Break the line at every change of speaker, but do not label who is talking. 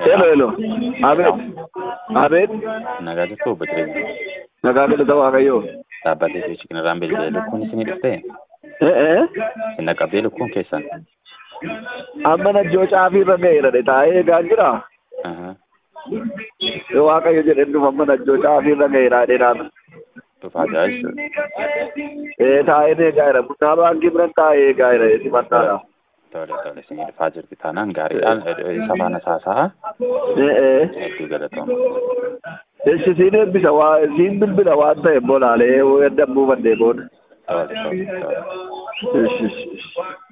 Hello, hello. Abeet. Abeet.
Nagaa jirtu obbo Jireenya.
Nagaa galata Waaqayyoo.
Dhaabbatee fi kanarraan bilbilee lukkuun isinii dhuftee
Eh, eh.
isin dhaqqabdee lukkuun keessan.
Amma najjoo caafii irra ga'eera dhe taa'ee eegaa jira.
Aha.
Waaqayyo jedheen dhufa amma najjoo caafii irra ga'eera dhe naana.
Dhufaa jira jechuudha.
Eh, taa'ee eegaa jira. Bunaa baankii biran taa'ee eegaa jira. Esi mannaadha.
Tole tole isinii dhufaa jirti taanaan gaariidhaan isa faana saasa'a
Eh, eh.
hedduu galatooma.
Eshi siin eebbisa waa siin bilbila waan ta'e bolaalee dammuu bandee booda.
Tole tole tole.
Eshi, eshi, eshi.